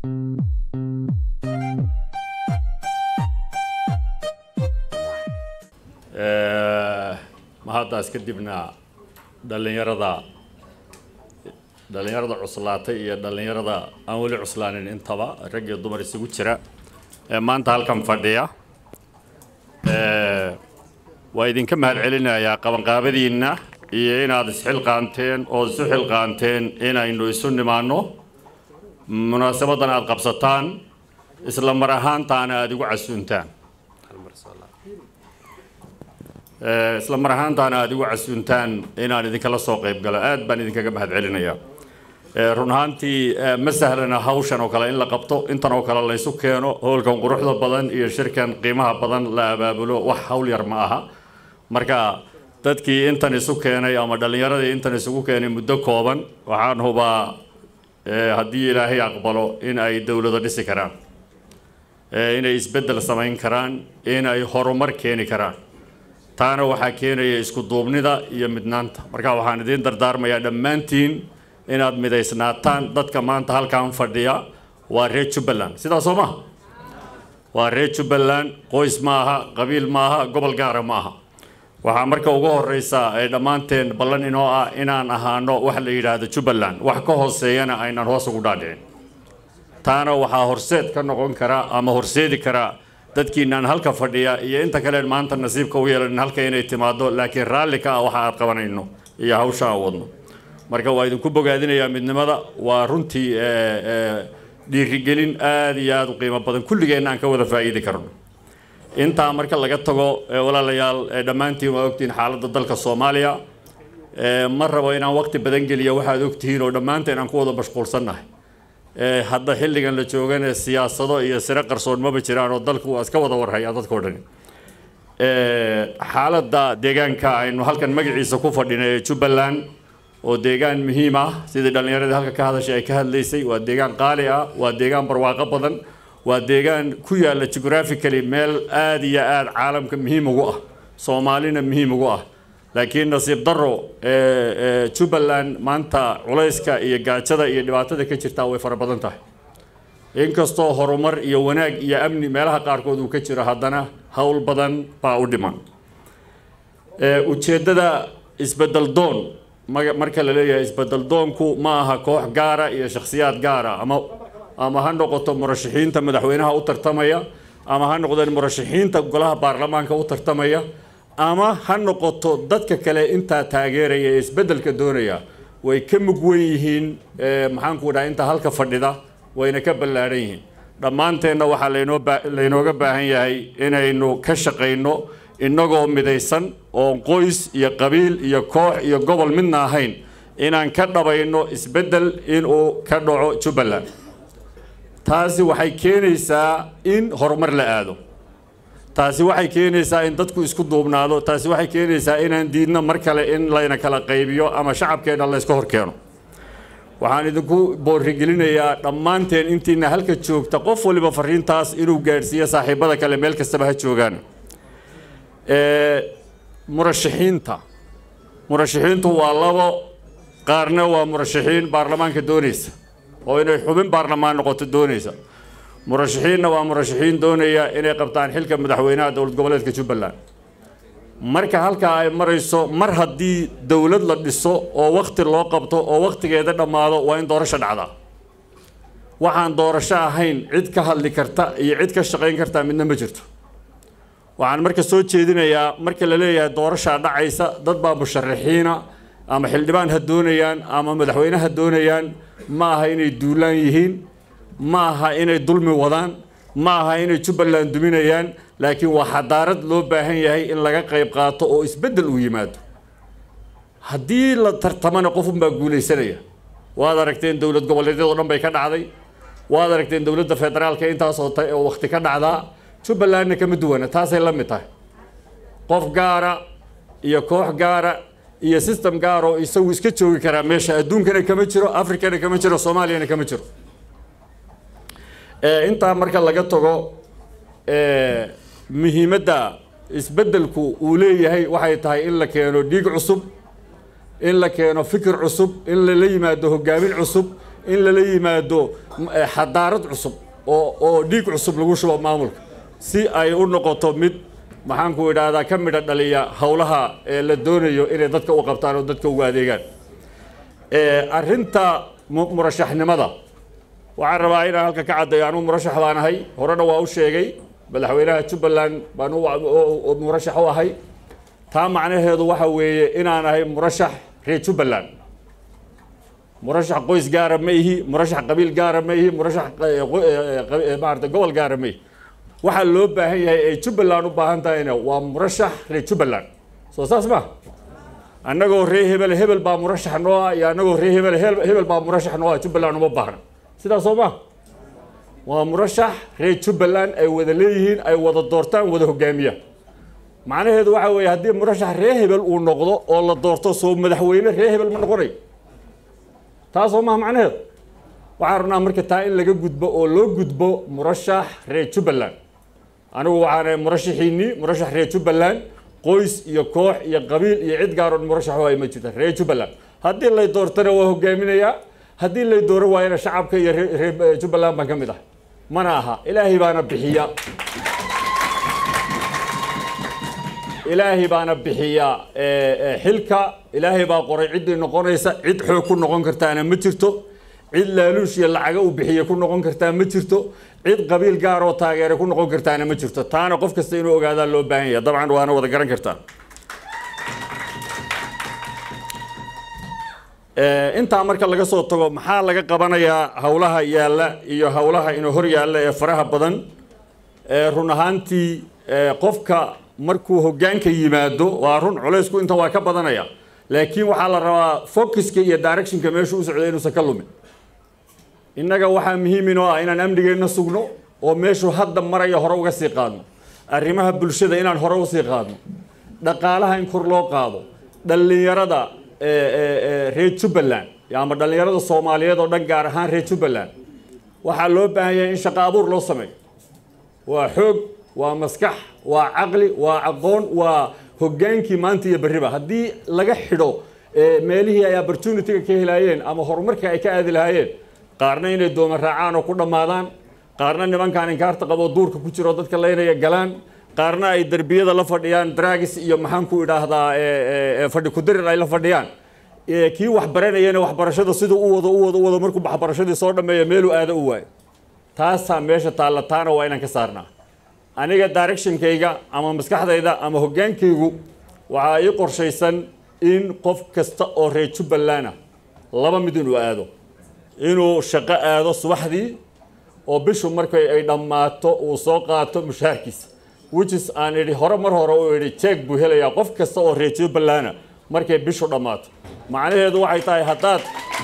mahaddaas kadibna dhallinyarada dhallinyarada cuslaatay iyo dhallinyarada aan weli cuslaanin intaba rag iyo dumar isugu jira ee maanta halkan fadhiya waa idinka mahad celinayaa qabanqaabadiinna iyo inaad isxilqaanteen oo isu xilqaanteen inaynu isu nimaanno munaasabadan aada qabsataan isla mar ahaantaana aada igu casuuntaan isla mar ahaantaana aada igu casuuntaan inaan idinkala soo qayb galo aad baan idinkaga mahad celinayaa run ahaantii ma sahlana hawshan oo kale in la qabto intan oo kale laysu keeno howlkan quruxda badan iyo shirkan qiimaha badan la abaabulo wax hawl yar ma aha marka dadkii intan isu keenay ama dhallinyaradii intan isugu keenay muddo kooban waxaan hubaa haddii ilaahay aqbalo in ay dowlado dhisi karaan inay isbeddel samayn karaan in ay horumar keeni karaan taana waxaa keenaya isku duubnida iyo midnaanta marka waxaan idiin dardaarmayaa dhammaantiin inaad midaysnaataan dadka maanta halkan fadhiya waa reer jubbaland sidaa soo maha waa reer jubbaland qoys ma aha qabiil ma aha gobol gaara ma aha waxaa marka ugu horeysa ee dhammaanteen ballan inoo ah inaan ahaano wax la yidhaahdo jubbaland wax ka hooseeyana aynan hoos ugu dhaadhicin taana waxaa horseed ka noqon kara ama horseedi kara dadkiinaan halka fadhiya iyo inta kale maanta nasiibka u yeelanin halka inay timaado laakiin raalli ka ah waxa aad qabanayno iyo hawsha aan wadno marka waa idinku bogaadinayaa midnimada waa runtii dhiirigelin aada iyo aada u qiimo badan kulligeenna aan ka wada faa'iidi karno intaa marka laga tago walaalayaal dhammaantiin waa ogtihiin xaaladda dalka soomaaliya ma rabo inaan waqti badan geliya waxaad ogtihiin oo dhammaanteen aan ku wada mashquulsannahay hadda xilligan la joogana siyaasado iyo sire qarsoon maba jiraan oo dalku waa iska wada warhayaa dadkao dhani xaaladda deegaanka aynu halkan magaciisa ku fadhinay ee jubbaland oo deegaan muhiim ah sidii dhallinyaradii halka ka hadashay ay ka hadlaysay waa deegaan qaali ah waa deegaan barwaaqo badan waa deegaan ku yaalla geographically meel aada iyo aada caalamka muhiim ugu ah soomaalina muhiim ugu ah laakiin nasiib daro jubbaland maanta culayska iyo gaajada iyo dhibaatada ka jirtaa way fara badan tahay inkastoo horumar iyo wanaag iyo amni meelaha qaarkood uu ka jiro haddana howl badan baa u dhiman ujeeddada isbedel doon marka la leeyahay isbedel doonku ma aha koox gaara iyo shakhsiyaad gaara ama ama ha noqoto murashaxiinta madaxweynaha u tartamaya ama ha noqdeen murashaxiinta golaha baarlamaanka u tartamaya ama ha noqoto dadka kale intaa taageeraya ee isbeddelka doonaya way ka mug wen yihiin maxaanku dhaha intaa halka fadhida wayna ka ballaadhan yihiin dhammaanteenna waxaa laynoo laynooga baahan yahay inaynu ka shaqayno innagoo midaysan oon qoys iyo qabiil iyo koox iyo gobol midna ahayn inaan ka dhabayno isbeddel inuu ka dhaco jubbaland taasi waxay keenaysaa in horumar la aado taasi waxay keenaysaa in dadku isku duubnaado taasi waxay keenaysaa inaan diidno mar kale in layna kala qaybiyo ama shacabkeenna layska hor keeno waxaan idinku boorigelinayaa dhammaanteen intiina halka joogta qof waliba fariintaas inuu gaadhsiiyo saaxiibada kale meel kastaba ha joogaan murashaxiinta murashaxiintu waa labo qaarna waa murashaxiin baarlamaanka doonaysa oo inay xubin baarlamaan noqoto doonaysa murashaxiinna waa murashaxiin doonaya inay qabtaan xilka madaxweynaha dowlad goboleedka jubbaland marka halkaa ay marayso mar haddii dowlad la dhiso oo wakti loo qabto oo wakhtigeeda dhammaado waa in doorasho dhacdaa waxaan doorasho ahayn cid ka hadli karta iyo cid ka shaqayn kartaa midna ma jirto waxaan marka soo jeedinayaa marka la leeyahay doorashaa dhacaysa dad baa musharaxiina ama xildhibaan ha doonayaan ama madaxweyne ha doonayaan ma aha inay duulaan yihiin ma aha inay dulmi wadaan ma aha inay jubbaland duminayaan laakiin waa xadaarad loo baahan yahay in laga qayb qaato oo isbeddel uu yimaado haddii la tartamana qofunbaa guulaysanaya waad aragteen dowlad goboleedyadoo dhan bay ka dhacday waad aragteen dowladda federaalka intaasoo ta oo wakti ka dhacdaa jubbalandna kama duwana taasay la mid tahay qof gaara iyo koox gaara iyo system gaar oo isagu iska joogi karaa meesha adduunkana kama jiro africana kama jiro soomaaliyana kama jiro intaa marka laga tago muhiimadda isbeddelku uu leeyahay waxay tahay in la keeno dhiig cusub in la keeno fikir cusub in lala yimaado hogaamin cusub in lala yimaado xadaarad cusub oo oo dhiig cusub lagu shubo maamulka si ay u noqoto mid maxaanku idhaahdaa ka midha dhaliya howlaha ee la doonayo inay dadka u qabtaan oo dadka ugu adeegaan arrinta murashaxnimada waxaan rabaa inaan halka ka caddayo anuu murashax baan ahay horena waa u sheegay madaxweynaha jubbaland baan murashax u ahay taa macnaheedu waxa weeye inaan ahay murashax reer jubbaland murashax qoys gaara ma ihi murashax qabiil gaara ma ihi murashax maarata gobol gaara ma ihi waxaa loo baahan yahay ay jubbaland u baahan tahayna waa murashax reer jubbaland soo saas ma annagoo ree hebel hebel baa murashax noo ah iyo annagoo ree hebel hebel baa murashax noo ah jubbaland uma baahna sidaas soo ma waa murashax reer jubbaland ay wada leeyihiin ay wada doortaan wada hogaamiyaan macnaheedu waxa weeye haddii murashax ree hebel uu noqdo oo la doorto soo madaxweyne ree hebel ma noqonayo taasoo maha macnaheedu waxaan rabnaa marka taa in laga gudbo oo loo gudbo murashax reer jubbaland anigu waxaan murashaxiinii murashax reer jubbaland qoys iyo koox iyo qabiil iyo cid gaaroon murashax waay ma jirta reer jubbaland haddii lay doortana waa hogaaminayaa haddii lay dooran waayana shacabka iyo reer jubbaland baan ka mid ah mana aha ilaahay baana bixiya ilaahay baana bixiya xilka ilaahay baa qoray ciddii noqonaysa cid xoog ku noqon kartaana ma jirto cid laaluush iyo lacaga uu bixiye ku noqon kartaa ma jirto cid qabiil gaar oo taageere ku noqon kartaana ma jirto taana qof kasta inuu ogaadaa loo baahan yahay dabcan waana wada garan kartaa intaa marka laga soo tago maxaa laga qabanayaa howlaha yaalla iyo howlaha inuu hor yaalla ee faraha badan run ahaantii qofka markuu hoggaanka yimaado waa run culaysku inta waa ka badanaya laakiin waxaa la rabaa focuska iyo directionka meeshu u socda inuusan ka lumin innaga waxaa muhiim inoo ah inaan amnigeenna sugno oo meeshuu hadda maraya hore uga sii qaadno arrimaha bulshada inaan hore usii qaadno dhaqaalaha in kor loo qaado dhallinyarada reer jubbaland ama dhallinyarada soomaaliyeed oo dhan gaar ahaan reer jubbaland waxaa loo baahan yahay in shaqo abuur loo sameeyo waa xoog waa maskax waa caqli waa aqoon waa hoggaankii maanta iyo berriba haddii laga xidho meelihii ay opportunity-ga ka helaayeen ama horumarka ay ka aadi lahaayeen qaarna inay dooma raacaan oo ku dhammaadaan qaarna nimankaan inkaarta qabo duurka ku jiro dadka laynaya galaan qaarna ay derbiyada la fadhiyaan dragis iyo maxaan ku idhaahdaa fadhi kudirir ay la fadhiyaan kii wax baranayana waxbarashada siduu u wado u wado u wado markuu waxbarashadii soo dhammeeya meeluu aado u waayo taasaa meesha taalla taana waa inaan ka saarnaa aniga directionkayga ama maskaxdayda ama hoggaankaygu waxaa ii qorshaysan in qof kasta oo reer jubbaland ah laba mid inuu aado inuu shaqo aado subaxdii oo bishu markay ay dhammaato uu soo qaato mushaharkiisa wichis aan idhi hore mar hore u idhi jeeg buu helayaa qof kasta oo reer jubbaland ah markay bishu dhammaato macnaheedu waxay tahay haddaad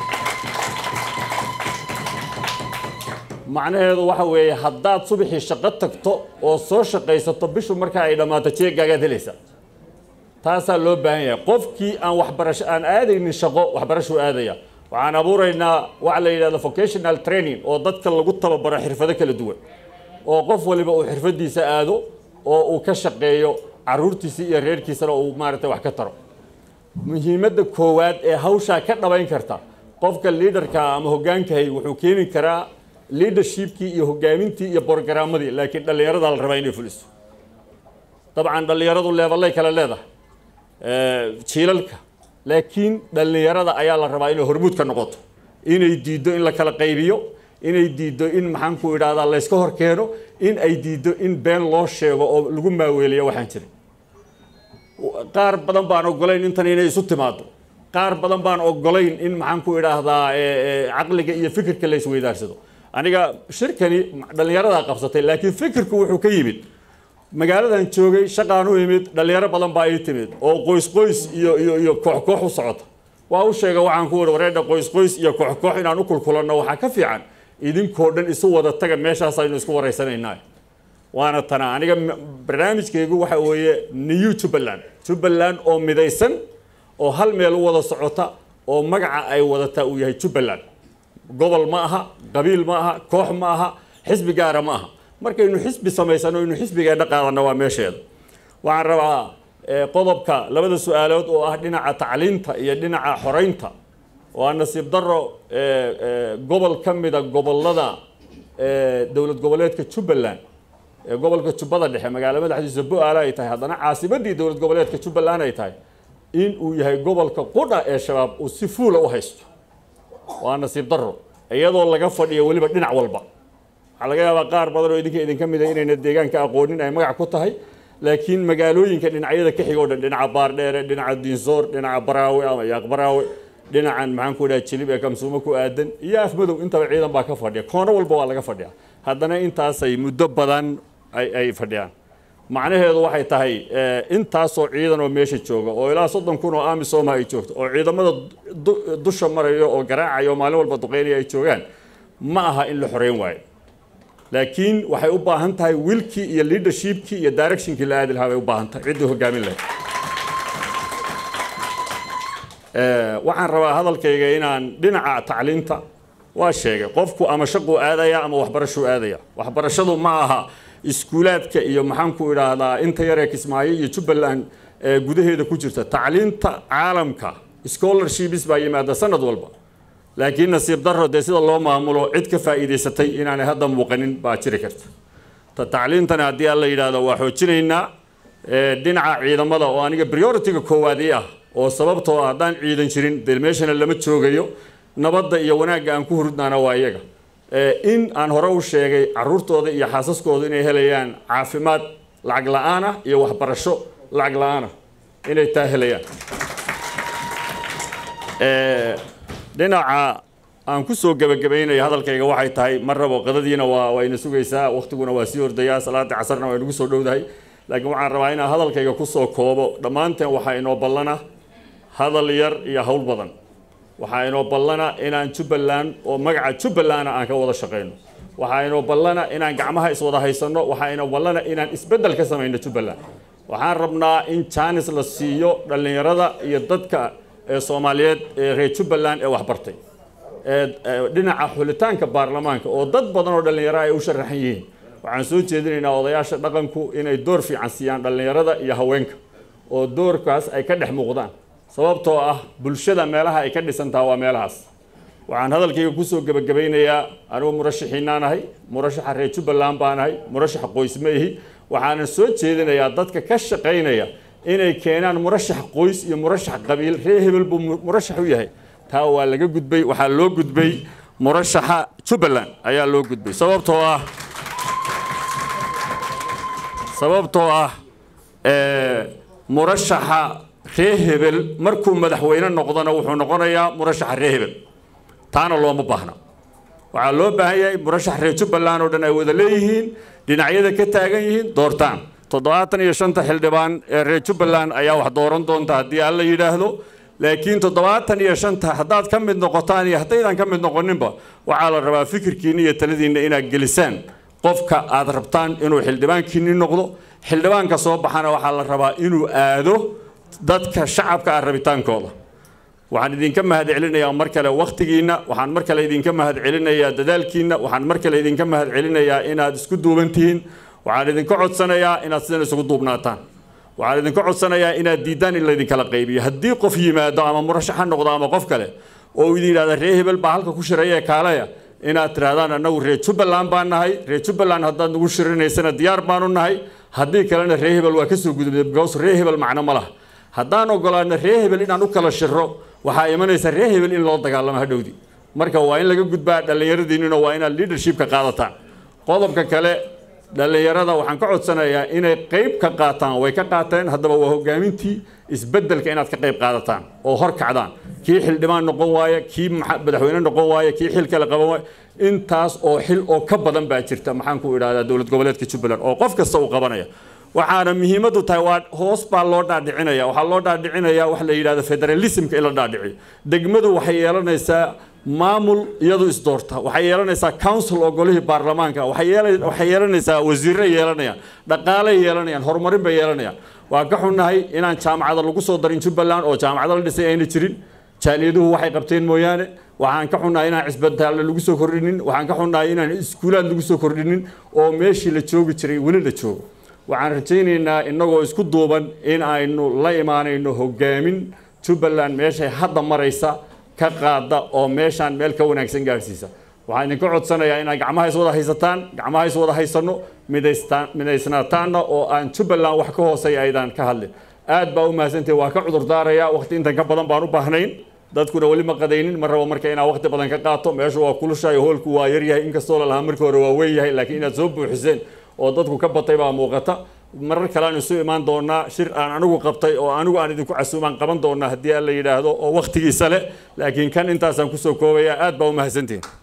macnaheedu waxa weeye haddaad subaxii shaqo tagto oo soo shaqaysato bishu marka ay dhammaato jeegaagaad helaysaa taasaa loo baahan yahay qofkii aan waxbarasho aan aadaynin shaqo waxbarashuu aadaya waxaan abuuraynaa waxa la yidhahdo vocational training oo dadka lagu tababaro xirfado kala duwan oo qof waliba uu xirfadiisa aado oo uu ka shaqeeyo caruurtiisa iyo reerkiisana uu maaragtay wax ka taro muhiimadda koowaad ee hawshaa ka dhabayn karta qofka liidarka ama hoggaankahay wuxuu keeni karaa leadershipkii iyo hogaamintii iyo borogaramadii laakiin dhallinyarada la rabaa inay fuliso dabcan dhallinyaradu leeballay kale leedahay jiilalka laakiin dhallinyarada ayaa la rabaa inay hormuud ka noqoto inay diiddo in la kala qaybiyo inay diiddo in maxaan ku idhahdaa layska hor keeno in ay diiddo in been loo sheego oo lagu maaweeliyo waxaan jirin qaar badan baan ogolayn intan inay isu timaado qaar badan baan ogolayn in maxaan ku idhaahdaa caqliga iyo fikirka la isweydaarsado aniga shirkani dhallinyaradaa qabsatay laakiin fikirku wuxuu ka yimid magaaladan joogay shaqaan u imid dhallinyaro badan baa ii timid oo qoys qoys iyo iyo iyo koox koox u socota waa u sheega waxaan ku wada wareedha qoys qoys iyo koox koox inaan u kulkulanno waxaa ka fiican idinkoo dhan isu wada taga meeshaas aynu isku waraysanaynaa waana tana aniga barnaamijkaygu waxa weeye new jubbaland jubbaland oo midaysan oo hal meel u wada socota oo magaca ay wadataa uu yahay jubbaland gobol ma aha qabiil ma aha koox ma aha xisbi gaara ma aha markaynu xisbi samaysano inu xisbigeenna qaadanno waa meesheeda waxaan rabaa qodobka labada su-aalood oo ah dhinaca tacliinta iyo dhinaca xoreynta waa nasiib daro gobol ka mida gobollada dowlad goboleedka jubbaland ee gobolka jubbada dhexe magaalo madaxdiisa bo-aale ay tahay haddana caasimadii dowlad goboleedka jubbaland ay tahay in uu yahay gobolka qudha ee shabaab uu si fuula u haysto waa nasiib daro iyadoo laga fadhiyo weliba dhinac walba waxaa laga yaabaa qaar badan oo idinka idinka mida inayna deegaanka aqoonin ay magac ku tahay laakiin magaalooyinka dhinacyada ka xiga o dhan dhinaca baardheere dhinaca diinsoor dhinaca baraawe ama yaaq baraawe dhinacan maxaan ku dhaha jilib ee kamsuumo ku aadan iyo afmadow intaba ciidan baa ka fadhiya koono walba waa laga fadhiya haddana intaasay muddo badan ay ay fadhiyaan macnaheedu waxay tahay intaasoo ciidan oo meesha jooga oo ilaa soddon kun oo amisoma ay joogto oo ciidamada dusha marayo oo garaacaya oo maalin walba duqeynaya ay joogaan ma aha in la xoreyn waayo laakiin waxay u baahan tahay wilkii iyo leadershipkii iyo directionkii la aadi lahaa bay u baahan tahay ciddii hogaamin lahayd waxaan rabaa hadalkayga inaan dhinaca tacliinta waa sheegay qofku ama shaquu aadaya ama waxbarashuu aadaya waxbarashadu ma aha iskuulaadka iyo maxaanku idhaahdaa inta yaree kismaayo iyo jubbaland gudaheeda ku jirta tacliinta caalamka scholarships baa yimaada sanad walba laakiin nasiib daro dee sida loo maamulo cid ka faa'iidaysatay inaanay hadda muuqanin baa jiri karta ta tacliintana haddii aan la yidhaahdo waa xoojinaynaa dhinaca ciidamada oo aniga priority-ga koowaad ii ah oo sababtoo ah haddaan ciidan jirin dee meeshana lama joogayo nabadda iyo wanaagga aan ku hurudnaana waa iyaga in aan hore u sheegay caruurtooda iyo xaasaskooda inay helayaan caafimaad lacag la-aan ah iyo waxbarasho lacag la-aan ah inay taa helayaan dhinaca aan ku soo gebagabaynayo hadalkayga waxay tahay mar rabo qadadiina waa wayna sugaysaa waktiguna waa sii ordayaa salaadii casarna waa nagu soo dhowdahay laakiin waxaan rabaa inaan hadalkayga kusoo koobo dhammaanteen waxaa inoo ballana hadal yar iyo hawl badan waxaa inoo ballana inaan jubbaland oo magaca jubbalanda aan ka wada shaqayno waxaa inoo ballana inaan gacmaha iswada haysanno waxaa inoo ballana inaan isbeddel ka samayno jubbaland waxaan rabnaa in jaanis la siiyo dhallinyarada iyo dadka soomaaliyeed ee reer jubbaland ee waxbartay dhinaca xulitaanka baarlamaanka oo dad badan oo dhallinyaro ay u sharaxan yihiin waxaan soo jeedinaynaa odayaasha dhaqanku inay door fiican siiyaan dhallinyarada iyo haweenka oo doorkaas ay ka dhex muuqdaan sababtoo ah bulshada meelaha ay ka dhisantaha waa meelahaas waxaan hadalkayga kusoo gebagabaynayaa anigu murashaxiinaan ahay murashaxa reer jubbaland baan ahay murashaxa qoys ma ihi waxaana soo jeedinayaa dadka ka shaqaynaya inay keenaan murashax qoys iyo murashax qabiil reer hebel buu murashax u yahay taa waa laga gudbay waxaa loo gudbay murashaxa jubbaland ayaa loo gudbay sababtoo ah sababtoo ah murashaxa reer hebel markuu madaxweyne noqdona wuxuu noqonayaa murashaxa reer hebel taana looma baahna waxaa loo baahan yahay murashax reer jubbaland oo dhan ay wada leeyihiin dhinacyada ka taagan yihiin doortaan toddobaatan iyo shanta xildhibaan ee reer jubbaland ayaa wax dooran doonta haddii aan la yidhaahdo laakiin toddobaatan iyo shanta haddaad ka mid noqotaan iyo haddaydan ka mid noqoninba waxaa la rabaa fikirkiinna iyo taladiinna inaad gelisaan qofka aad rabtaan inuu xildhibaankiinni noqdo xildhibaanka soo baxana waxaa la rabaa inuu aado dadka shacabka ah rabitaankooda waxaan idinka mahad celinayaa mar kale wakhtigiinna waxaan mar kale idinka mahad celinayaa dadaalkiinna waxaan mar kale idinka mahad celinayaa inaad isku duuban tihiin waxaan idinka codsanayaa inaad sidan isugu duubnaataan waxaan idinka codsanayaa inaad diiddaan in laydinkala qaybiyo haddii qof yimaado ama murashax ha noqdo ama qof kale oo idin yidhahda reer hebel baa halka ku shiraya ee kaalaya inaad tirahdaan annagu reer jubbaland baan nahay reer jubbaland haddaad nagu shirinaysana diyaar baanu nahay haddii kalena reer hebel waa kasoo gudubnay because reer hebel macno ma laha haddaan ogolaano reer hebel inaan u kala shiro waxaa imanaysa reer hebel in loo dagaalamo hadhowdi marka waa in laga gudbaa dhallinyaradiinnuna waa inaad leadershipka qaadataan qodobka kale dhallinyarada waxaan ka codsanayaa inay qayb ka qaataan way ka qaateen haddaba waa hogaamintii isbeddelka inaad ka qayb qaadataan oo hor kacdaan kii xildhibaan noqon waaya kii madaxweyne noqon waaya kii xil kale qaban waaya intaas oo xil oo ka badan baa jirta maxaan ku idhahdaa dowlad goboleedka jubbaland oo qof kasta uu qabanaya waxaana muhiimaddu tahay waa hoos baa loo dhaadhicinaya waxaa loo dhaadhicinaya wax la yidhahdo federalismka in la dhaadhiciyo degmadu waxay yeelanaysaa maamul iyadu isdoorta waxay yeelanaysaa council oo golihii baarlamaanka waxay yeelanaysaa wasiirre yeelanayaan dhaqaaley yeelanayaan horumarin bay yeelanayaan waa ka xunnahay inaan jaamacada lagu soo darin jubbaland oo jaamacado la dhisay ayna jirin jaaliyaduhu waxay qabteen mooyaane waxaan ka xunnahay inaan cisbitaalle lagu soo kordhinin waxaan ka xunnahay inaan iskuulaad lagu soo kordhinin oo meeshii la joogi jiray weli la joogo waxaan rajaynaynaa innagoo isku duuban in aynu la imaanayno hogaamin jubbaland meeshay hadda maraysa ka qaada oo meeshaan meel ka wanaagsan gaadhsiisa waxaan idinka codsanayaa inaad gacmaha is wada haysataan gacmaha is wada haysanno midaystaan midaysnaataanna oo aan jubbaland wax ka hooseeya aydaan ka hadlin aad baa u mahadsantihin waa ka cudur daarayaa waqti intan ka badan baan u baahnayn dadkuna weli ma qadaynin ma rabo marka inaa waqti badan ka qaato meeshu waa kulushahay hoolku waa yaryahay inkastoo la lahaa markii hore waa weyn yahay laakiin inaad soo buuxiseen oo dadku ka batay baa muuqata marar kale aan isu imaan doonaa shir aan anigu qabtay oo anigu aan idinku casuumaan qaban doonaa haddii aan la yidhaahdo oo waqtigiisa leh laakiin kan intaasaan kusoo koobaya aad baa u mahadsantihin